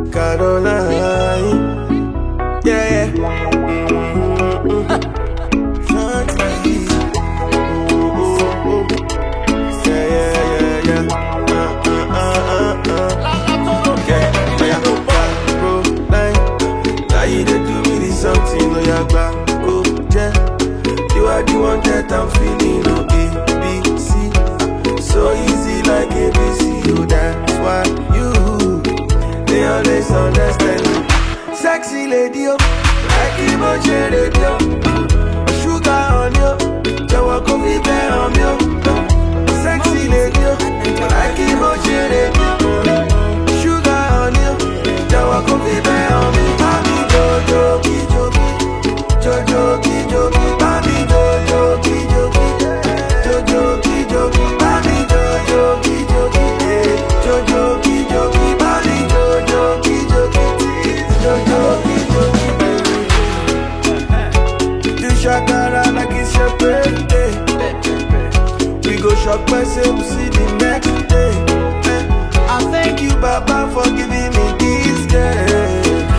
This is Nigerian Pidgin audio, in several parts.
Caroline. Yeah, yeah. Mm-hmm. Shorty. Mm-hmm. Yeah, yeah, yeah, yeah. Uh, uh, uh, uh, uh. Yeah, yeah. Caroline. Now you dey do me this something, no ya gba go je. You are the one that I'm feeling, no A, B, C. So easy like ABC, oh that's why you they always understand me. Sexy lady, oh, like emotion radio. Sugar on you, jọ̀wọ́ kó fi bẹ́ẹ̀ hàn mí, oh. Sexy lady, oh, like emotion radio. Sugar on you, jọ̀wọ́ kó fi bẹ́ẹ̀ hàn mí. Mami jojo kijoki, jojo kijoki, mami jojo kijoki, jojo kijoki, mami jojo kijoki, eh, jojo kijoki, mami jojo kijoki, jojo kijoki, baby. Do shakara like it's your birthday. We go shop myself, we see the next day. Eh, I thank you, Baba, for giving me this girl.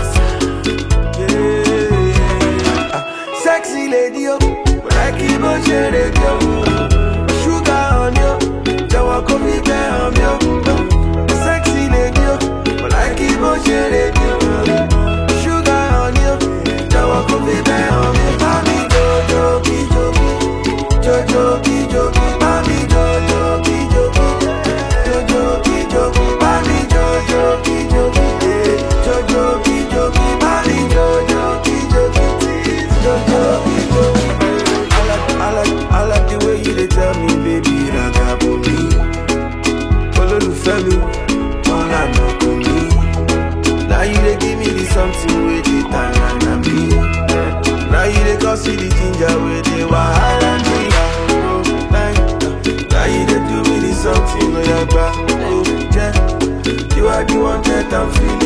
Yeah. Ah, Sexy lady, oh, like emotion radio. Sugar on you, jọ̀wọ́ kó fi bẹ́ẹ̀ hàn mí, oh. Sexy lady, oh, like emotion radio. Sugar on you, jọ̀wọ́ kó fi bẹ́ẹ̀ hàn mí. Mami jojo kijoki, jojo kijoki, mami jojo kijoki, jojo kijoki, mami jojo kijoki, eh, jojo kijoki, mami jojo kijoki, jojo kijoki. I like, I like, I like the way you dey tell me, baby, ragabo mi. Olólùfẹ́ mi, wọ́n lànà kò mí. Now you dey give me the something wey dey tanana me. Now you dey cause see the ginger wey dey wahala me. Oh, like, Now you dey do me the something wey I gba. Oh, yeah. You are the one that I'm feeling.